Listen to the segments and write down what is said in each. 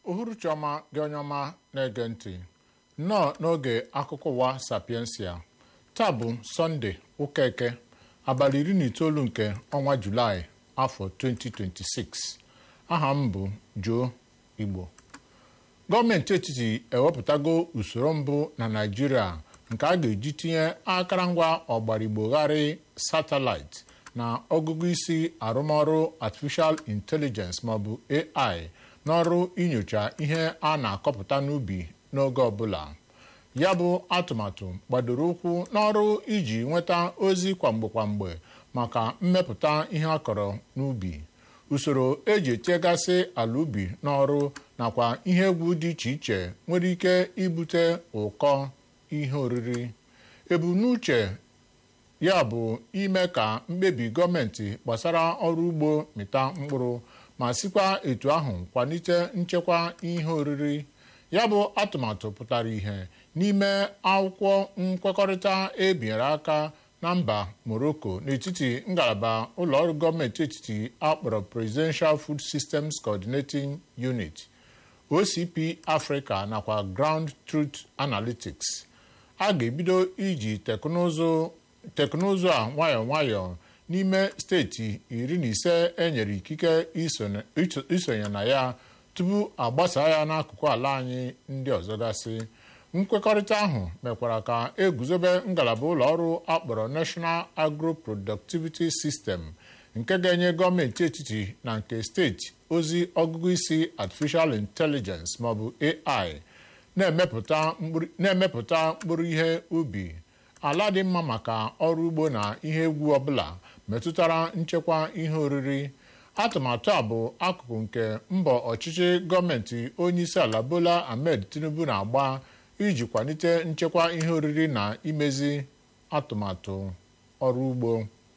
uhuruchi ọma gị onye ọma na-ege ntị nnọọ n'oge akụkọ ụwa sapiensia taa bụ sọnde ụka eke abalị iri na itoolu nke ọnwa julaị afọ 2026 aha m bụ Joe Igbo gọọmenti etiti ewepụtago usoro mbụ na Naịjirịa nke a ga-eji tinye akụrụngwa ọgbarịgbogharị satellite na ọgụgụ isi arụmọrụ artificial intelligence maọbụ AI n'ọrụ inyocha ihe a na-akọpụta n'ubi n'oge ọbụla ya bụ atụmatụ gbadoro ụkwụ n'ọrụ iji nweta ozi kwamgbe kwamgbe maka mmepụta ihe a kọrọ n'ubi usoro eji etiegasị ala ubi n'ọrụ nakwa ihe egwu dị iche iche nwere ike ibute ụkọ ihe oriri ebumnuche ya bụ ime ka mkpebi gọọmenti gbasara ọrụ ugbo mịta mkpụrụ ma sikwa etu ahụ kwalite nchekwa ihe oriri ya bụ atụmatụ pụtara ihe n'ime akwụkwọ nkwekọrịta ebinyere aka na mba Morocco n'etiti ngalaba ụlọọrụ gọọmenti etiti akpọrọ Presidential Food Systems Coordinating Unit OCP Africa nakwa Ground Truth Analytics a ga-ebido iji teknụzụ teknụzụ a nwayọọ nwayọọ n'ime steeti iri na ise enyere ikike isonye na ya tupu agbasa ya n'akụkụ ala anyị ndị ọzọ gasị nkwekọrịta ahụ mekwara ka eguzobe ngalaba ụlọ ọrụ akpọrọ National Agro-Productivity System nke ga-enye gọọmenti etiti na nke steeti ozi ọgụgụ isi Artificial Intelligence maọbụ AI na-emepụta mkpụrụ ihe ubi ala dị mma maka ọrụ ugbo na ihe egwu ọbụla metụtara nchekwa ihe oriri atụmatụ a bụ akụkụ nke mbọ ọchịchị gọọmenti onyeisiala Bola Ahmed Tinubu na-agba iji kwalite nchekwa ihe oriri na imezi atụmatụ ọrụ ugbo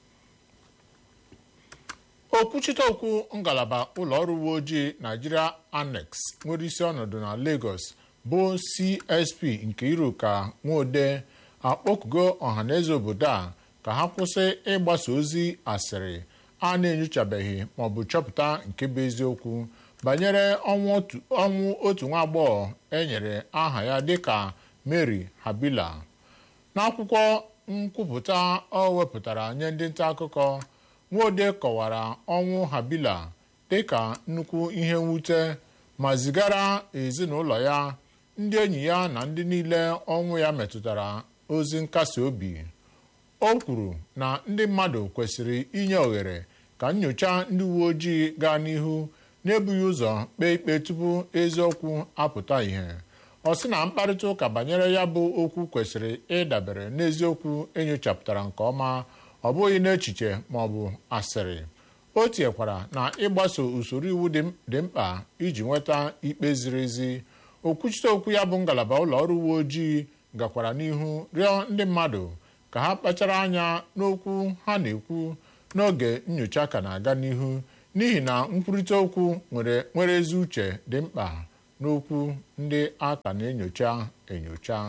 okwuchite okwu ngalaba ụlọọrụ uwe ojii Nigeria Annex nwere isi ọnọdụ na Lagos bụ CSP nke Iruka Nwode akpọkugo ọhaneze obodo a ka ha kwụsị ịgbasa ozi asịrị a na-enyochabeghị maọbụ chọpụta nke bụ eziokwu banyere ọnwụ otu nwa agbọghọ enyere aha ya dịka Mary Habila n'akwụkwọ nkwupụta ọ wepụtara nye ndị nta akụkọ Nwode kọwara ọnwụ Habila dịka nnukwu ihe mwute ma zigara ezinụlọ ya ndị enyi ya na ndị niile ọnwụ ya metụtara ozi nkasi obi o kwuru na ndị mmadụ kwesịrị inye ohere ka nyocha ndị uwe ojii gaa n'ihu n'ebughị ụzọ kpee ikpe tupu eziokwu apụta ìhè ọ sị na mkparịta ụka banyere ya bụ okwu kwesịrị ịdabere n'eziokwu enyochapụtara nke ọma ọ bụghị n'echiche ma ọ bụ asịrị o tinyekwara na ịgbaso usoro iwu dị mkpa iji nweta ikpe ziri ezi okwuchite okwu ya bụ ngalaba ụlọ ọrụ uwe ojii gakwara n'ihu rịọ ndị mmadụ ka ha kpachara anya n'okwu ha na-ekwu n'oge nyocha ka na-aga n'ihu n'ihi na nkwurịta okwu nwere ezi uche dị mkpa n'okwu ndị a ka na-enyocha enyocha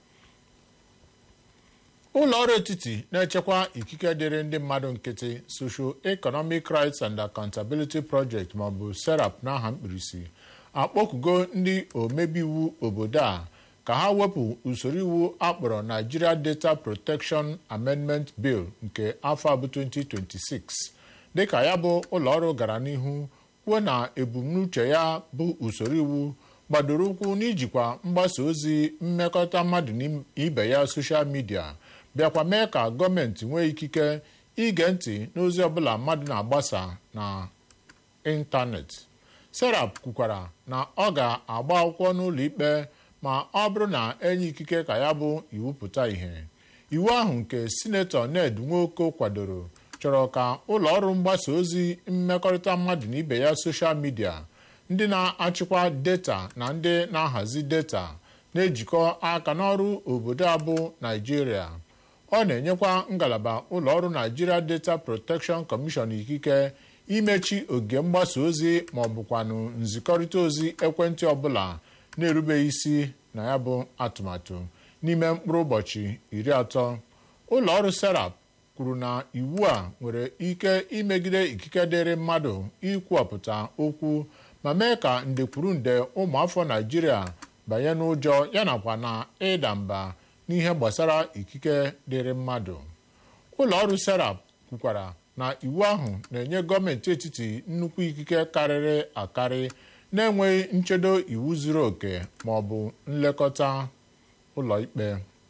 ụlọ ọrụ etiti na-echekwa ikike dịrị ndị mmadụ nkịtị Social Economic Rights and Accountability Project maọbụ SERAP n'aha mkpirisi akpọkugo ndị omebe iwu obodo a ka ha wepụ usoro iwu akpọrọ Nigeria Data Protection Amendment Bill nke afọ abụ 2026 dịka ya bụ ụlọọrụ gara n'ihu kwuo na ebumnuche ya bụ usoro iwu gbadoro ụkwụ n'ijikwa mgbasa ozi mmekọta mmadụ na ibe ya soshal midia bịakwa mee ka gọọmenti nwee ikike ige ntị n'ozi ọbụla mmadụ na-agbasa na ịntanetị serap kwukwara na ọ ga-agba akwụkwọ n'ụlọ ikpe ma ọ bụrụ na enye ikike ka ya bụ iwu pụta ìhè iwu ahụ nke sinetọ Ned Nwoko kwadoro chọrọ ka ụlọ ọrụ mgbasa ozi mmekọrịta mmadụ na ibe ya soshal midia ndị na-achịkwa data na ndị na-ahazi data na-ejikọ aka n'ọrụ obodo a bụ Naijiria ọ na-enyekwa ngalaba ụlọ ọrụ Nigeria Data Protection Commission ikike imechi oge mgbasa ozi ma ọ bụkwanụ nzikọrịta ozi ekwentị ọbụla na-erubeghị isi na ya bụ atụmatụ n'ime mkpụrụ ụbọchị iri atọ ụlọ ọrụ serap kwuru na iwu a nwere ike imegide ikike dịrị mmadụ ikwupụta okwu ma mee ka ndekwuru nde ụmụafọ naijiria banye n'ụjọ ya nakwa na ịda mba n'ihe gbasara ikike dịrị mmadụ ụlọ ọrụ serap kwukwara na iwu ahụ na-enye gọọmenti etiti nnukwu ikike karịrị akarị na-enweghị nchedo iwu zuru oke ma ọ bụ nlekọta ụlọikpe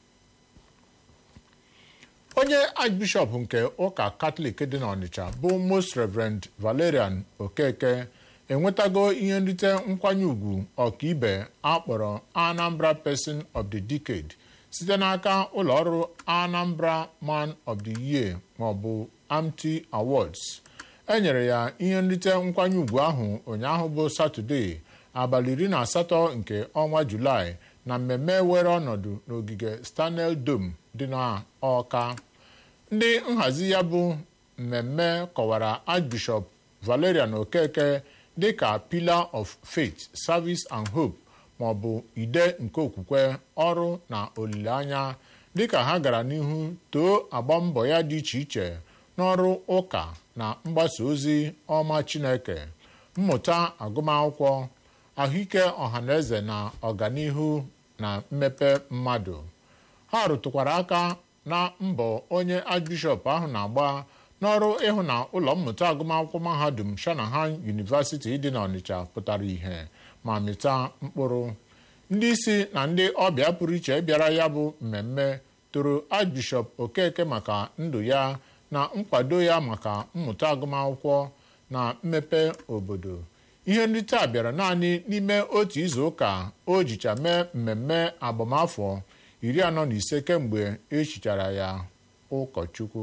onye archbishọp nke ụka katọlik dị n'ọnịcha bụ most reverend valerian okeke enwetago ihe nrite nkwanye ùgwù ọkaibe akpọrọ anambra person of the decade site n'aka ụlọọrụ anambra man of the year maọbụ amty awards enyere ya ihe nrite nkwanye ùgwù ahụ ụnyaahụ bụ satọde abalị iri na asatọ nke ọnwa julaị na mmemme were ọnọdụ n'ogige stanel dome dị n'ọka ndị nhazi ya bụ mmemme kọwara archbishop valerian okeke dịka pillar of faith service and hope maọbụ ide nke okwukwe ọrụ na olileanya dịka ha gara n'ihu too agba mbọ ya dị iche iche n'ọrụ ụka na mgbasa ozi ọma chineke mmụta agụmakwụkwọ ahụike ọhaneze na ọganihu na mmepe mmadụ ha rụtụkwara aka na mbọ onye archbishọp ahụ na-agba n'ọrụ ịhụ na ụlọ mmụta agụmakwụkwọ mahadum shanahan university dị n'ọnịcha pụtara ìhè ma mịta mkpụrụ ndị isi na ndị ọbịa pụrụ iche bịara ya bụ mmemme toro archbishọp okeke maka ndụ ya na nkwado ya maka mmụta agụmakwụkwọ na mmepe obodo ihe nrite a bịara naanị n'ime otu izu ụka o jicha mee mmemme agbamafọ iri anọ na ise kemgbe echichara ya ụkọchukwu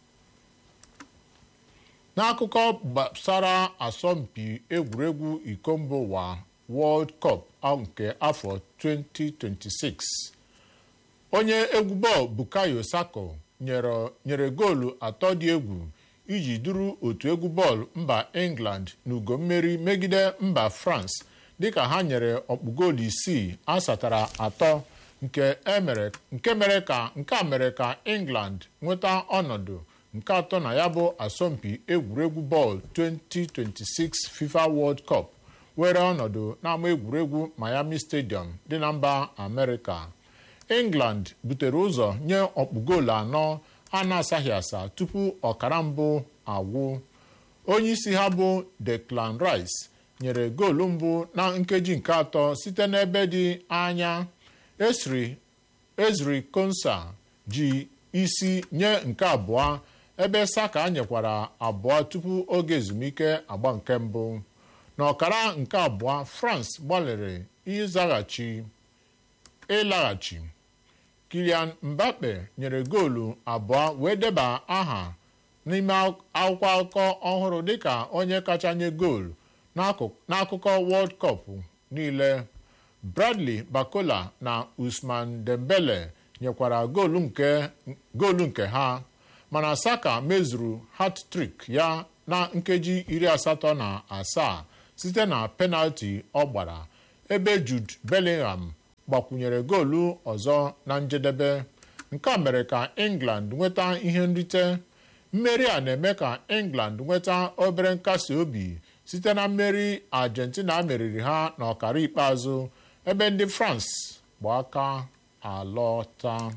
n'akụkọ gbasara asọmpi egwuregwu iko mba ụwa World Cup nke afọ 2026 onye egwu bọọlụ Bukayo Sako nyere goolu atọ dị egwu iji duru otu egwu bọọlụ mba England n'ugo mmeri megide mba France dịka ha nyere ọkpụgoolu isii asatara atọ nke mere ka nke a mere ka England nweta ọnọdụ nke atọ na ya bụ asọmpi egwuregwu bọọlụ 2026 FIFA World Cup were ọnọdụ n'ama egwuregwu Miami Stadium dị na mba Amerịka England butere ụzọ nye ọkpụgoolu anọ a na-asaghị asa tupu ọkara mbụ agwụ onye isi ha bụ Declan Rice nyere goolu mbụ na nkeji nke atọ site n'ebe dị anya Ezri Konsa ji isi nye nke abụọ ebe Saka nyekwara abụọ tupu oge ezumike agba nke mbụ n'ọkara nke abụọ France gbalịrị ịzaghachi ịlaghachi Kylian Mbappe nyere goolu abụọ wee deba aha n'ime akwụkwọ akụkọ ọhụrụ dịka onye kacha nye goolu n'akụkọ World Cup niile Bradley Bakola na Usman Dembele nyekwara goolu nke ha mana Saka mezuru hat-trick ya na nkeji iri asatọ na asaa site na penalti ọ gbara ebe Jude Bellingham gbakwunyere goolu ọzọ na njedebe nke a mere ka England nweta ihe nrite mmeri a na-eme ka England nweta obere nkasi obi site na mmeri Argentina meriri ha n'ọkara ikpeazụ ebe ndị France gba aka alọta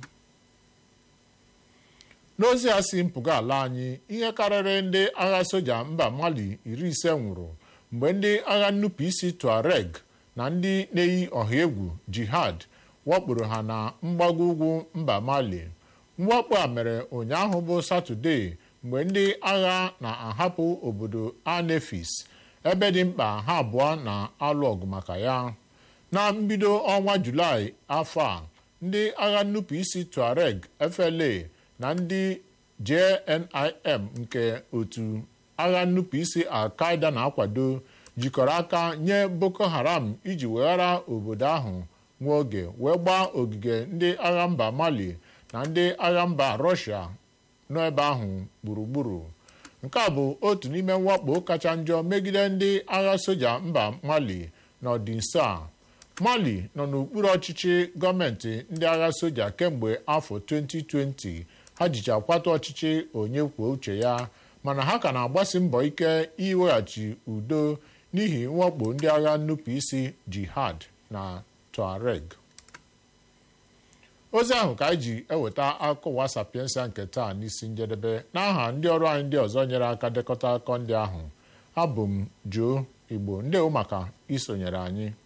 n'ozi a si mpụga ala anyị ihe karịrị ndị agha soja mba Mali iri ise nwụrụ mgbe ndị agha nnupụisi Tuareg na ndị na-eyi ọha egwu jihad wakporo ha na mgbago ugwu mba Mali mwakpo a mere ụnyaahụ bụ Satọde mgbe ndị agha na-ahapụ obodo Anefis ebe dị mkpa ha abụọ na-alụ ọgụ maka ya na mbido ọnwa Julaị afọ a ndị agha nnupụisi Tuareg FLA na ndị JNIM nke otu agha nnupụisi Al-Qaeda na-akwado jikọrọ aka nye Boko Haram iji weghara obodo ahụ nwa oge wee gbaa ogige ndị agha mba Mali na ndị agha mba Russia nọ ebe ahụ gburugburu nke a bụ otu n'ime mwakpo kacha njọ megide ndị agha soja mba Mali n'ọdị nso a Mali nọ n'okpuru ọchịchị gọọmenti ndị agha soja kemgbe afọ 2020 ha jicha kwatu ọchịchị onye kwuo uche ya mana ha ka na-agbasi mbọ ike iweghachi udo n'ihi mwakpo ndị agha nnupụ isi jihad na tuareg ozi ahụ ka anyị ji eweta akụkọ ụwa sapiensa nke taa n'isi njedebe n'aha ndị ọrụ anyị ndị ọzọ nyere aka dekọta akụkọ ndị ahụ abụ m Joe Igbo ndewo maka isonyere anyị